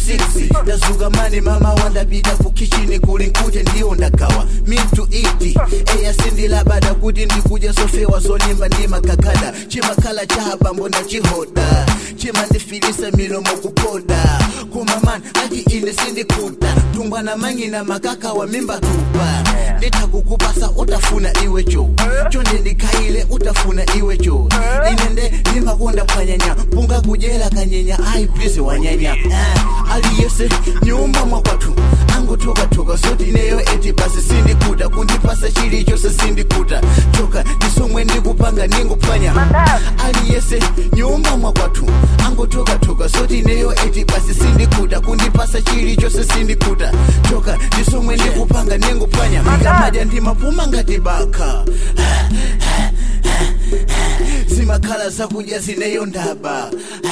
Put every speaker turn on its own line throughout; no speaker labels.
6 ndazuka mani mama wandapita ku kichini kuli nkute ndiwo ndagawa mitu iti eya sindilabada kuti ndikudya zofewa zolimba ndi makakada chimakhala chapambo ndachihoda chimandifilisa milomo kupoda kumamani ati ine sindikuta tumbwana mangina makaka wa mimba tupa nditakukupasa utafuna iwecho chonde ndikhaile utafuna iwecho inende ndimakonda phwanyanya punga kujela kanyenya ayi please wanyanya Ah, aliyese nyumba mwakwathu angutokatoka zoti neyo eti basi sindikuta kundipasa chilichonse sindikuta choka ndisomwe ndikupanga ndinguphwanya aliyese nyumba mwakwathu angutokatoka zoti neyo eti basi sindikuta kundipasa chilichonse sindikuta choka ndisomwe ndikupanga ndinguphwanya ndikamadya ndimapuma ngati baka zimakhala zakudya zineyo ndaba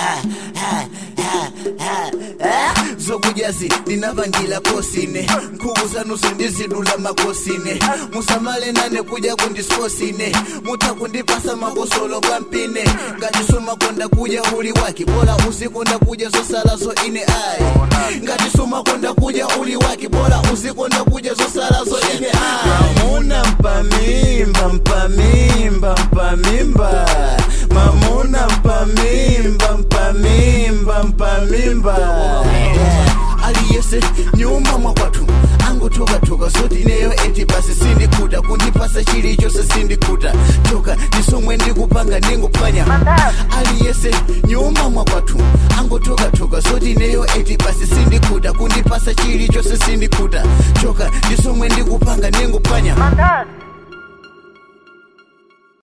zokudyazi ndinapangila kosine nkhuku zanuso ndizidula makosine musamale nane kudya kundiskosine mutha kundipasa makosolo kwampine ngati sumakonda kudya uli wake bola uzikonda kudya zosalazo ine ayi ngati sumakonda kudya uli wake bola uzikonda kudya zosalazo ine ayi mamuna mpamimba mpamimba mpamimba mamuna mpamimba mpamimba mpamimba aliyese nyumba mwakwathu angutokatoka zoti ineyo eti basi sindikuta kundipasa chilichonse sindikuta choka ndisomwe ndikupanga ndinguphwanya aliyese nyumba mwakwathu angutokatoka zoti ineyo eti basi sindikuta kundipasa chilichonse sindikuta choka ndisomwe ndikupanga ndinguphwanya
My God.